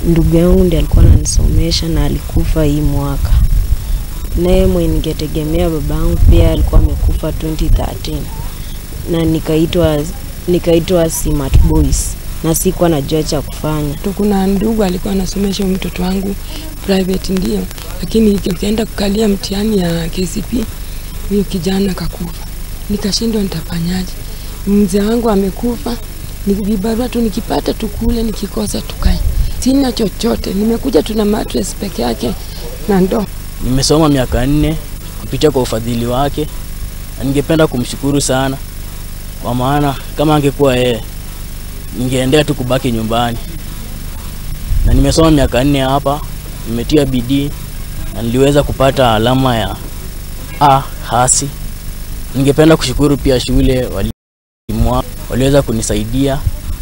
ndugu yangu ndiye alikuwa ananisomesha na alikufa hii mwaka. Naye mwenye ningetegemea babangu pia alikuwa amekufa 2013 na nikaitwa nikaitwa Smart Boys na sikuwa najua cha kufanya. Tu kuna ndugu alikuwa anasomesha huyu mtoto wangu private ndio, lakini ukienda kukalia mtihani ya KCP huyo kijana kakufa, nikashindwa nitafanyaje. Mzee wangu amekufa, ni vibarua tu nikipata tukule, nikikosa tukae. Sina chochote, nimekuja tuna mattress peke yake na ndoo. Nimesoma miaka nne kupitia kwa ufadhili wake, na ningependa kumshukuru sana, kwa maana kama angekuwa yeye ningeendelea tu kubaki nyumbani, na nimesoma miaka nne hapa, nimetia bidii na niliweza kupata alama ya A hasi. Ningependa kushukuru pia shule walimu wa- waliweza kunisaidia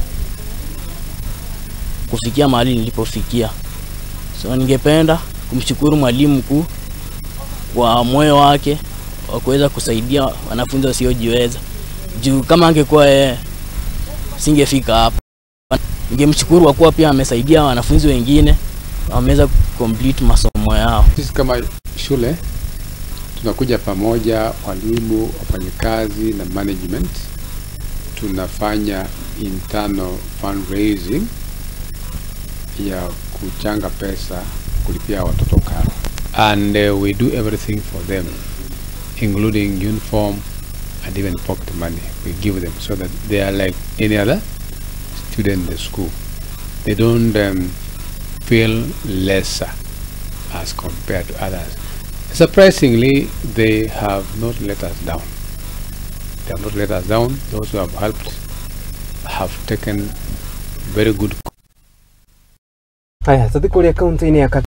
kufikia mahali nilipofikia. So ningependa kumshukuru mwalimu mkuu kwa moyo wake wa kuweza kusaidia wanafunzi wasiojiweza. Juu kama angekuwa yeye singefika hapa. Ningemshukuru kwa kuwa pia amesaidia wanafunzi wengine wameweza complete masomo yao. Sisi kama shule tunakuja pamoja, walimu, wafanyakazi na management, tunafanya internal fundraising ya kuchanga pesa kulipia watoto karo, and uh, we do everything for them including uniform and even pocket money we give them so that they are like any other student in the school. They don't um, feel lesser as compared to others. Surprisingly, they have not let us down. They have not let us down. Those who have helped have taken very good Haya, tuthi kũrĩa kaunti-inĩ ya